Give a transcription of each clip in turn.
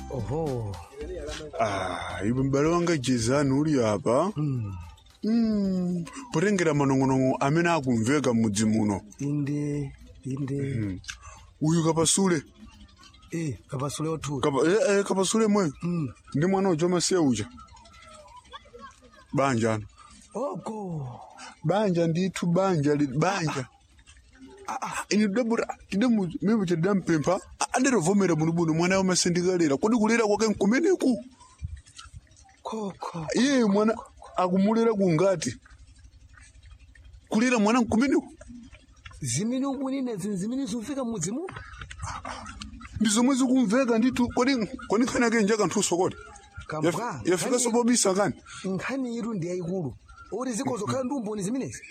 oho Ah, iwe m'bale wanga jezani uli apa Mm, potengera manong'onong'o amene akumveka m'mudzi muno inde inde uyu kapasule eh kapasule othu Kapa, eh, eh, kapasule mwe ndi mwana uja masiya uja banja ano oko banja ndithu banja li banja ini dabura tidamu mimi tidampempha anderovomera muno buno mwana wamasendikalera kodi kulera kwake nkumeneku koko iye mwana akumulera kungati kulera mwana nkumeneku zimene ukunena zini zimene zimveka mudzi muno ndi zomwe zikumveka ndithu kodi kodi nkhani yake nja kanthuso kodi kambwa yafika sobobisa kani nkhani iru ndi yayikulu oti zikozokhala ndi umboni zimenezi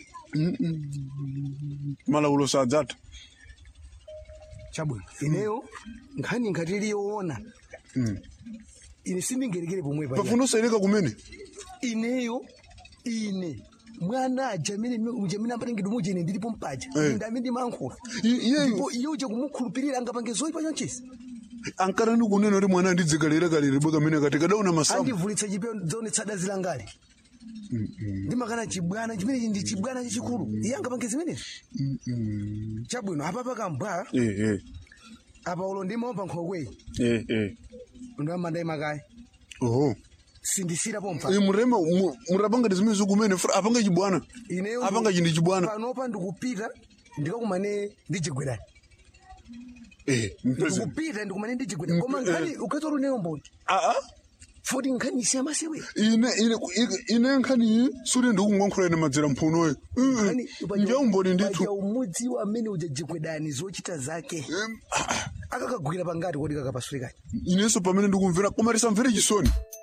malaulo sadzatha chabwino ineyo nkhani ngati iliyoona ine sindingerekere pomwe pa pafuna usaileka kumene ineyo ine mwana aja amene amene ampatengedwe muja ine ndilipo mpaja Eh. inde amene ndimayankhula I- iyeyo ndipo iye uja kumukhulupirira angapange zoyipa chonchisi ankatani kunena kuti mwana andidzikalera kalere bwe kamene kati kadaona masamu andivulitsa chipewa zaonetsa dazi langali ndimakana chibwana chimenechi ndi chibwana chachikulu iye angapange zimenezi chabwino apa pakambwa eh eh apa ulo ndimaomba nkhokweyi eh eh ndamanda imakayi oho sindisira pompa Eh, murema mu- murapanga zimene zikumene funa apanga chibwana ineyo apanga chindi chibwana panopa ndikupita ndikakumane ndichigwedani eh mpese ndikupita ndikumane ndichigwedani koma nkhani ukhetsa uneyo mboni ah ah futi nkhani isiya masewe ine ine ine- ine nkhani iyi suli ndikukunkhankhula ine madzera mphunoyo njaumboni ndithu paja umudzi amene ujajigwedani zochita zake akakagwira pangati kodi kakapasulikani inenso pamene ndikumvera koma tisamvere chisoni